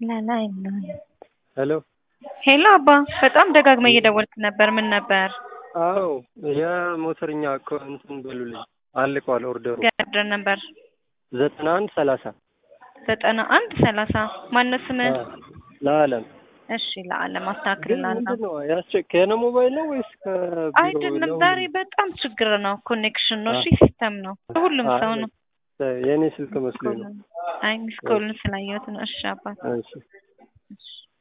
ለላይ ነው። ሄሎ ሄሎ አባ፣ በጣም ደጋግመ እየደወልክ ነበር። ምን ነበር? አዎ የሞተርኛ እኮ እንትን በሉልኝ አልቋል ኦርደሩ ገድር ነበር ዘጠና አንድ ሰላሳ ዘጠና አንድ ሰላሳ ማነው ስምህ? ለአለም እሺ ለአለም ግን አስተካክልላለሁ። ምንድን ነው ያስቸ- ከነ ሞባይል ነው ወይስ ከቢሮ አይደለም ነው? ዛሬ በጣም ችግር ነው። ኮኔክሽን ነው። እሺ ሲስተም ነው። ሁሉም አይ፣ ሰው ነው። የእኔ ስልክ መስሎኝ ነው። አይ ሚስ ኮልን ስላየሁት ነው። እሺ አባት እሺ እሺ